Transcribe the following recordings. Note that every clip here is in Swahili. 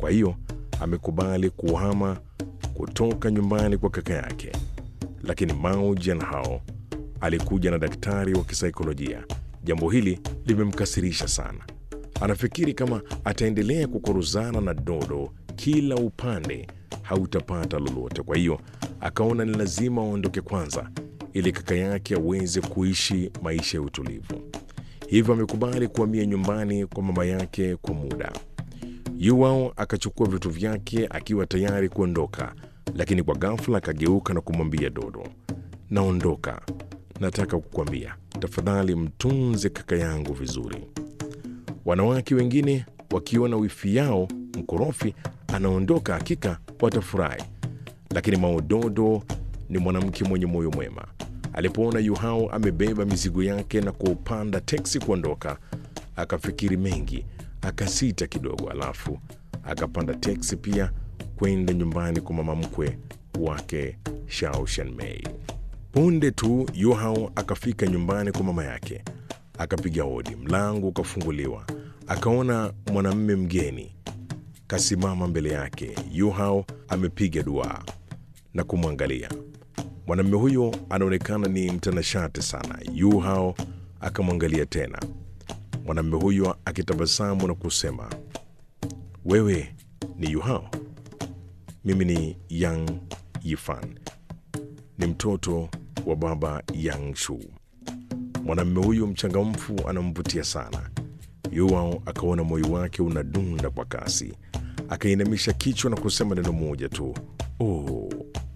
Kwa hiyo amekubali kuhama kutoka nyumbani kwa kaka yake, lakini Mao Jianhao alikuja na daktari wa kisaikolojia. Jambo hili limemkasirisha sana. Anafikiri kama ataendelea kukoruzana na Dodo kila upande hautapata lolote. Kwa hiyo akaona ni lazima aondoke kwanza, ili kaka yake aweze kuishi maisha ya utulivu. Hivyo amekubali kuhamia nyumbani kwa mama yake kwa muda. Yuao akachukua vitu vyake akiwa tayari kuondoka, lakini kwa ghafla akageuka na kumwambia Dodo, naondoka, nataka kukwambia, tafadhali mtunze kaka yangu vizuri. Wanawake wengine wakiona wifi yao mkorofi anaondoka, hakika watafurahi, lakini Maododo ni mwanamke mwenye moyo mwema. Alipoona Yuhao amebeba mizigo yake na kupanda teksi kuondoka, akafikiri mengi, akasita kidogo, alafu akapanda teksi pia kwenda nyumbani kwa mama mkwe wake Shao Shanmei. Punde tu Yuhao akafika nyumbani kwa mama yake, akapiga hodi, mlango ukafunguliwa. Akaona mwanamume mgeni kasimama mbele yake. Yuhao amepiga duaa na kumwangalia. Mwanamume huyo anaonekana ni mtanashati sana. Yuhao akamwangalia tena, mwanamume huyo akitabasamu na kusema, wewe ni Yuhao? Mimi ni Yang Yifan, ni mtoto wa baba Yang Shu. Mwanamume huyo mchangamfu anamvutia sana. Yuao akaona moyo wake unadunda kwa kasi, akainamisha kichwa na kusema neno moja tu, oh.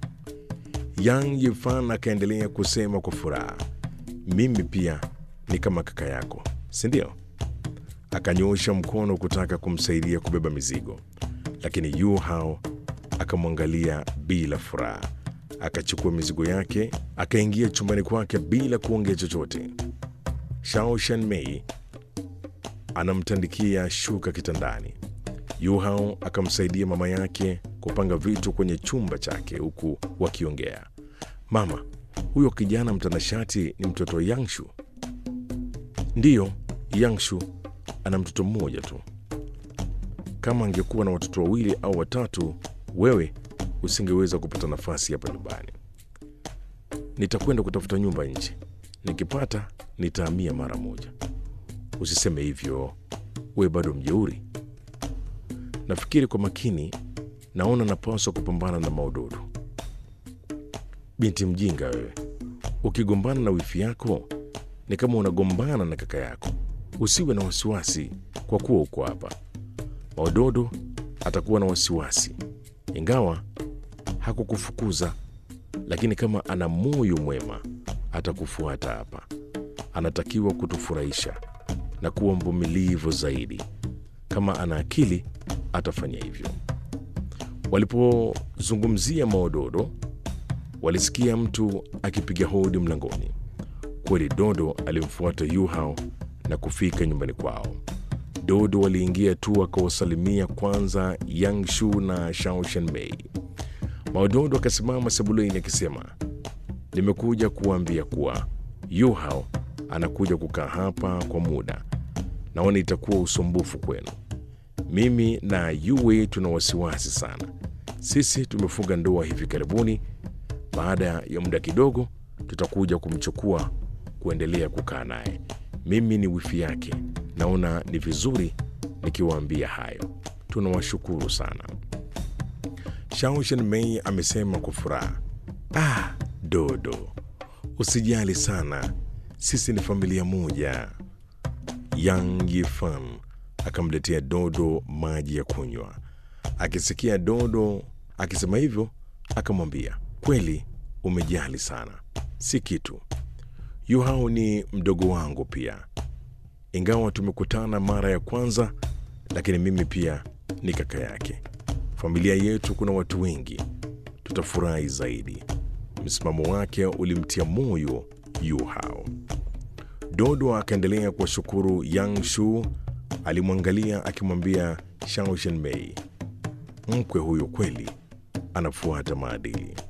Yang Yifan akaendelea kusema kwa furaha, mimi pia ni kama kaka yako, si ndio? Akanyoosha mkono kutaka kumsaidia kubeba mizigo, lakini Yu Hao akamwangalia bila furaha. Akachukua mizigo yake akaingia chumbani kwake bila kuongea chochote. Shao Shanmei anamtandikia shuka kitandani. Yu Hao akamsaidia mama yake kupanga vitu kwenye chumba chake huku wakiongea. Mama, huyo kijana mtanashati ni mtoto wa Yangshu? Ndiyo, Yangshu ana mtoto mmoja tu. Kama angekuwa na watoto wawili au watatu, wewe usingeweza kupata nafasi hapa nyumbani. Nitakwenda kutafuta nyumba nje, nikipata nitahamia mara moja. Usiseme hivyo, we bado mjeuri. Nafikiri kwa makini, naona napaswa kupambana na Maododo. Binti mjinga wewe, ukigombana na wifi yako ni kama unagombana na kaka yako. Usiwe na wasiwasi kwa kuwa uko hapa. Maododo atakuwa na wasiwasi, ingawa hakukufukuza, lakini kama ana moyo mwema atakufuata hapa. Anatakiwa kutufurahisha na kuwa mvumilivu zaidi. Kama ana akili atafanya hivyo. Walipozungumzia Maododo, walisikia mtu akipiga hodi mlangoni. Kweli Dodo alimfuata Yuhao na kufika nyumbani kwao. Dodo waliingia tu akawasalimia kwanza Yangshu na Shao Shanmei. Maododo akasimama sebuleni akisema, nimekuja kuwaambia kuwa Yuhao anakuja kukaa hapa kwa muda. Naona itakuwa usumbufu kwenu. Mimi na Yue tuna wasiwasi sana. Sisi tumefunga ndoa hivi karibuni. Baada ya muda kidogo, tutakuja kumchukua kuendelea kukaa naye. Mimi ni wifi yake, naona ni vizuri nikiwaambia hayo. Tunawashukuru sana. Shao Shanmei amesema kwa furaha. Ah, Dodo, usijali sana, sisi ni familia moja. Yang Yifan akamletea Dodo maji ya kunywa. Akisikia Dodo akisema hivyo, akamwambia kweli, umejali sana, si kitu. Yuhao ni mdogo wangu pia, ingawa tumekutana mara ya kwanza, lakini mimi pia ni kaka yake. Familia yetu kuna watu wengi, tutafurahi zaidi. Msimamo wake ulimtia moyo Yuhao. Dodo akaendelea kuwashukuru Yang Shu. Alimwangalia akimwambia Shao Shanmei, mkwe huyo kweli anafuata maadili.